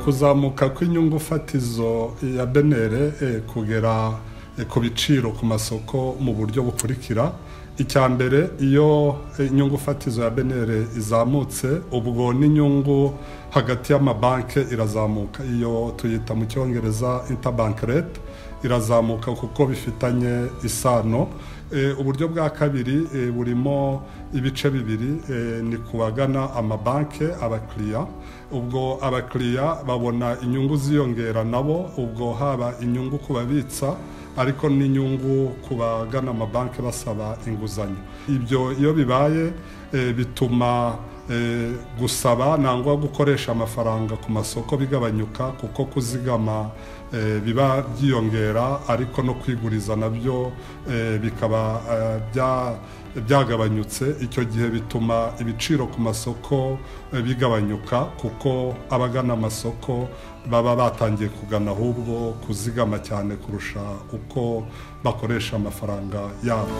kuzamuka kw'inyungu fatizo ya benere kugera ku biciro ku masoko mu buryo bukurikira icya mbere iyo inyungu fatizo ya benere izamutse ubwo n'inyungu hagati y'amabanki irazamuka iyo tuyita mu cyongereza interbank rate irazamuka kuko bifitanye isano uburyo bwa kabiri burimo ibice bibiri ni kubagana amabanki abakiriya ubwo abakiriya babona inyungu ziyongera nabo ubwo haba inyungu ku babitsa ariko n'inyungu ku bagana amabanki basaba inguzanyo ibyo iyo bibaye bituma gusaba nangwa gukoresha amafaranga ku masoko bigabanyuka kuko kuzigama biba byiyongera ariko no kwiguriza nabyo bikaba byagabanyutse icyo gihe bituma ibiciro ku masoko bigabanyuka kuko abagana amasoko baba batangiye kugana ahubwo kuzigama cyane kurusha uko bakoresha amafaranga yabo